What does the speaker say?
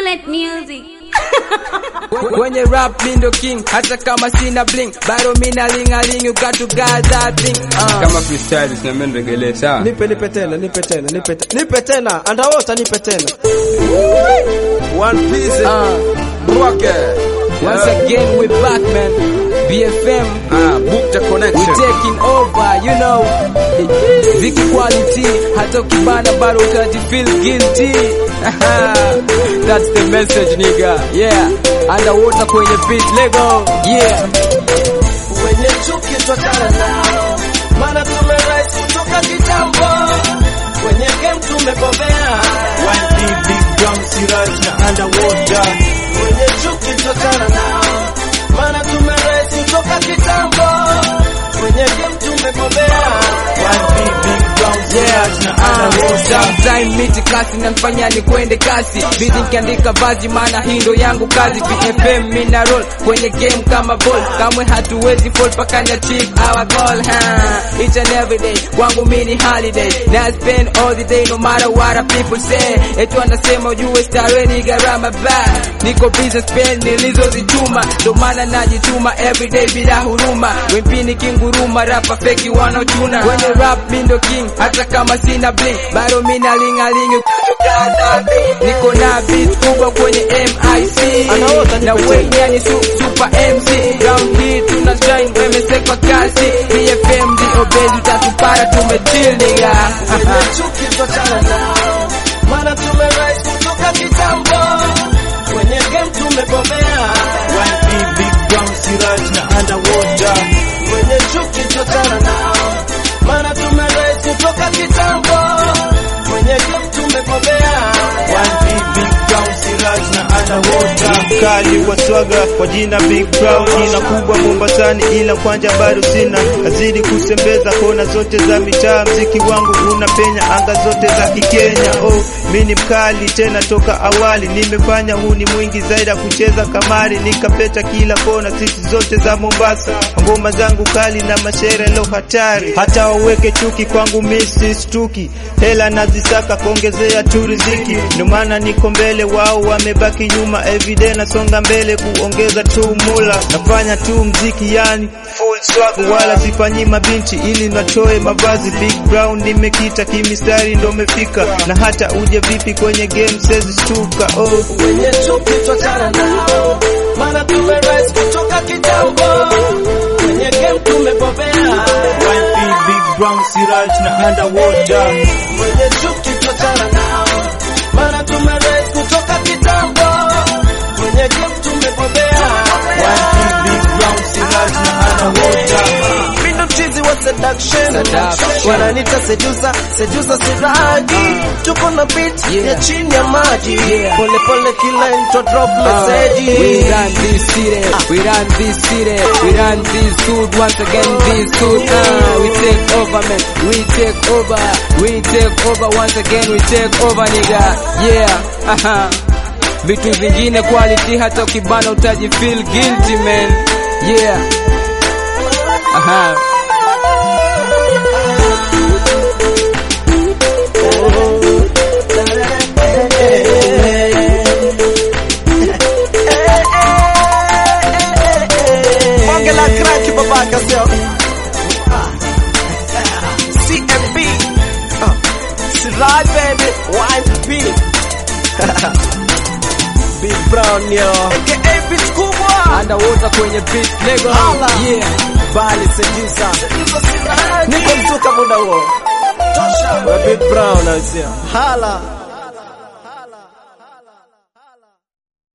Set music. Kwenye rap mi ndo king, hata kama sina bling, bado mina lingaling, you got to guard that thing. Uh. kama freestyle na mimi nregelee sawa Nipe nipe tena, nipe tena, nipe tena. Nipe tena, underwater nipe tena. one piece Uh. rocket Once again we back man, BFM, ah book the we connection taking over, you know. Ziki quality, hata ukibana bado utaji feel guilty. That's the message nigga, yeah. Underwater kwenye beat, lego, yeah. Wenye chuki twachana nao, maana tumerais kutoka kitambo. Kwenye game tumebobea. One big drum siraj na underwater. Wenye chuki twachana nao, maana tumerais kutoka kitambo. Kwenye game tumebobea. One big drum siraj na underwater. Sometime miti kasi nanifanya ni kwende kasi Busy nikiandika vazi maana hii ndo yangu kazi BFM mina roll kwenye game kama ball Kamwe hatuwezi fall paka ni achieve our goal ha. Each and every day kwangu mini holiday Na I spend all the day no matter what the people say Etu anasema ujue starehe ni gharama bad Niko busy spend nilizozichuma Ndo maana najituma everyday bila huruma Wempini kinguruma rapa feki wanaochuna Kwenye rap mi ndo king hata kama sina bling Bado mina lingaling Niko na beat kubwa kwenye MIC Anaota nipe Na tena. wenye ni su, super MC Round hii tuna shine wemesekwa kasi BFM ndio bezi utatupata tumechill nigga Wenye chuki twachana nao, maana tumerais kutoka kitambo. Kwenye game tumebobea. One big drum siraj na underwater. Wenye chuki twachana nao, maana tumerais kutoka kitambo. Kwenye game tumebobea. One big drum siraj na underwater. mkali wa swaga kwa jina Big Brown, jina kubwa Mombasani, ila kwanja bado sina. Nazidi kusembeza kona zote za mitaa, mziki wangu unapenya anga zote za Kikenya. Oh, mi ni mkali tena toka awali, nimefanya huu ni mwingi zaidi ya kucheza kamari, nikapeta kila kona, sisi zote za Mombasa. Ngoma zangu kali na mashere lo hatari, hata waweke chuki kwangu mi sistuki, hela nazisaka kuongezea tu riziki, ndio maana niko mbele, wao wamebaki nyuma. Everyday nasonga mbele kuongeza tu mula, nafanya tu mziki yani full swag, wala sifanyi mabinti ili natoe mavazi. Big Brown nimekita kimistari, ndo mefika na hata uje vipi kwenye game sezi stuka. Oh, wenye chuki twachana nao, maana tumerais kutoka kitambo. Kwenye game tumebobea. One big brown siraj na underwater. Wenye chuki twachana nao, maana tumerais kutoka kitambo. Kwenye game tumebobea. One big brown siraj na underwater. Mimi ndo mchizi wa seduction. Seduction. Wananiita seducer, seducer siraji. Tuko na beat Yeah. ya chini ya maji. Yeah. Pole pole kila intro drop Uh, message. we run this city, we run this city, we run this hood once again this hood. Uh, we take over man, we take over, we take over once again, we take over nigga. Yeah, aha. Vitu vingine quality hata ukibana utaji feel guilty man. Yeah. Aha. Bonge la crack babaka sio. CMB. Uh, Siraj baby, YP. Big Brown yo. AKA beat kubwa. Underwater kwenye beat nigga. Hala. Yeah. Bali seducer. Niko mzuka muda huo. Tosha. Big Brown I see. Hala.